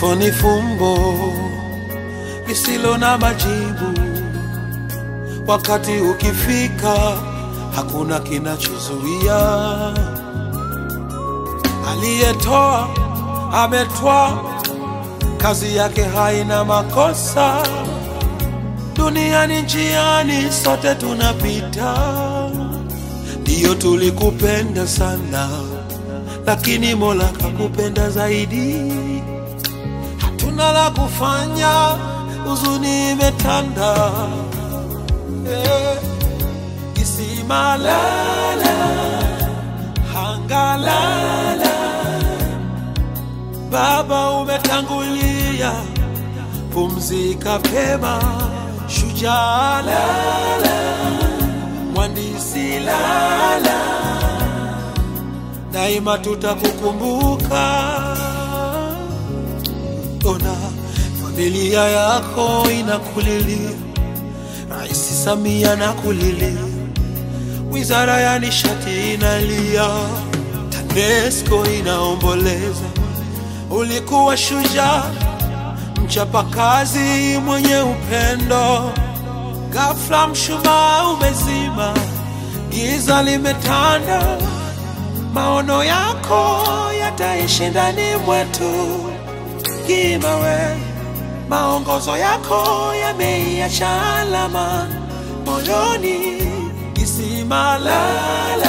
Kifo ni fumbo lisilo na majibu. Wakati ukifika, hakuna kinachozuia. Aliyetoa ametwaa, kazi yake haina makosa. Duniani njiani, sote tunapita. Ndiyo tulikupenda sana, lakini Mola kakupenda zaidi. Hatuna la kufanya, huzuni imetanda. Eh, Kisima lala, hangalala, Baba umetangulia, pumzika pema, shujaa lala, mwandishi lala, daima tutakukumbuka. Ona familia yako inakulilia, Rais Samia nakulilia, wizara ya nishati inalia, TANESCO inaomboleza. Ulikuwa shujaa, mchapakazi, mwenye upendo. Ghafla mshumaa umezima, giza limetanda. Maono yako yataishi ndani mwetu Kimawe, maongozo yako yameiacha alama moyoni. Kisima lala,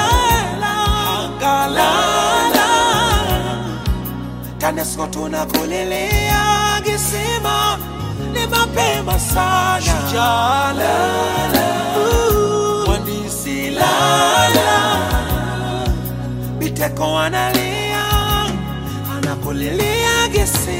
anga lala, TANESCO tunakulilia. Kisima ni mapema sana, shujaa lala, mhandisi lala, Biteko analia, anakulilia Kisima.